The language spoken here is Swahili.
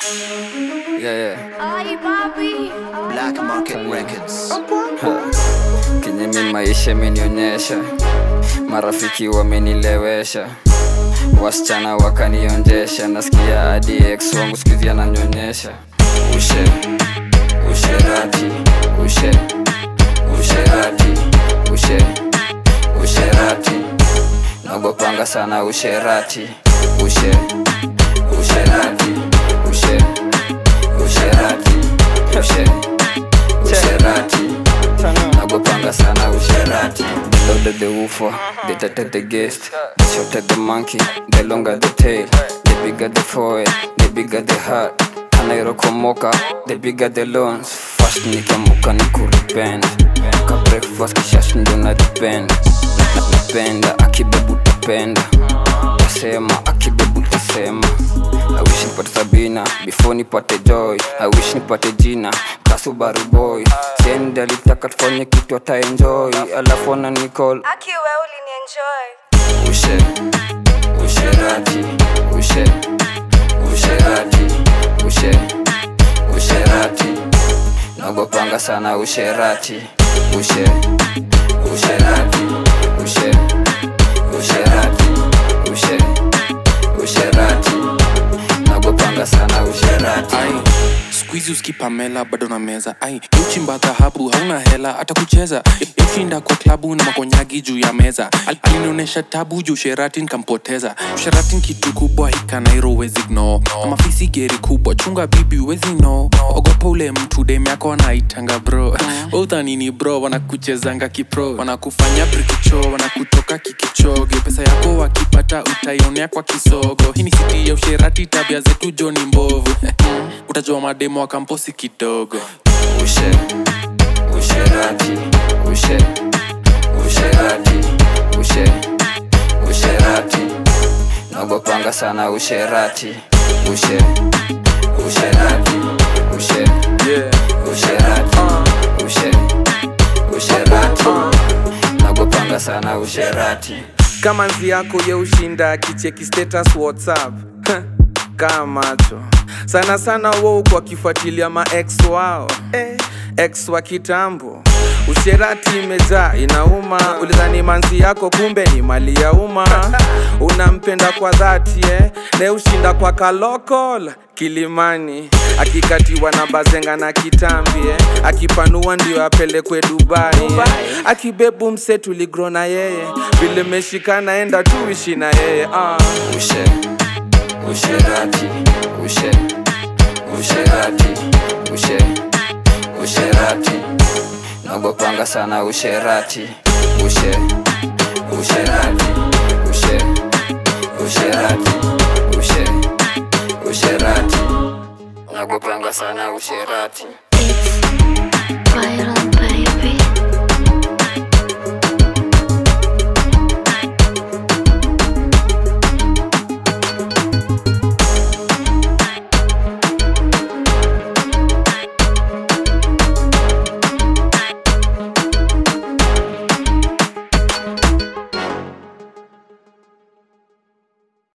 Yeah, yeah. Ay, papi. Black Market Records. Kenye mi maisha imenionyesha, marafiki wamenilewesha, wasichana wakanionjesha, nasikia hadi ex wangu sikizi ananyonyesha. Ushe usherati, ushe usherati, ushe usherati, nagopanga sana usherati, ushe usherati, ushe usherati, ushe usherati nagopanga sana usherati the louder the woofer the tighter the guest the shorter the monkey the longer the tail the bigger the forehead the bigger the heart anairokomoka the bigger the loans fast nikamuka ni kuripend ka breakfast kishash ndo na depend napenda akibebu tapenda tasema akibebu tasema I wish nipate Sabina before nipate Joy. I wish nipate jina Kasubaru boy. Sendi alitaka tufanye kitu ata enjoy, alafu ana nicall Aki we ulinienjoy. ushe usherati ushe usherati ushe usherati nagopanga sana usherati ushe usherati ushe usherati ushe usherati nagopanga sana usherati ai skuizi uskipamela bado na meza ai uchimba dhahabu hauna hela hata kucheza ushinda kwa klabu na makonyagi juu ya meza Al- alinionyesha tabu juu sheratin kampoteza sheratin kitu kubwa hikanairo wezi gno mafisi geri kubwa chunga bibi wezi no ogopa ule mtu dem yako anaitanga bro udhanini bro wanakuchezanga kipro wanakufanya brikicho wanakutoka kikichoge pesa yako wakipata utaionea kwa kisogo hii ni siti ya usherati tabia zetu joni mbovu utajua mademo wa kamposi kidogo ushe usherati ushe usherati ushe usherati nagopanga sana usherati ushe usherati ushe usherati ushe usherati nagopanga sana usherati kama nzi yako ye ushinda kicheki status whatsapp kaa macho sana sana wo kwa kifuatilia ma ex wao eh, ex wa kitambo usherati imejaa inauma ulidhani manzi yako kumbe ni mali ya umma unampenda kwa dhati eh? ne ushinda kwa kalokol kilimani akikatiwa na bazenga na kitambi eh? akipanua ndio apelekwe dubai, eh? akibebu mse tuligro na yeye vile meshikana enda tuishi na yeye ah. ushe usherati ushe usherati ushe usherati nagopanga sana usherati ushe usherati ushe usherati ushe usherati nagopanga sana usherati It's viral.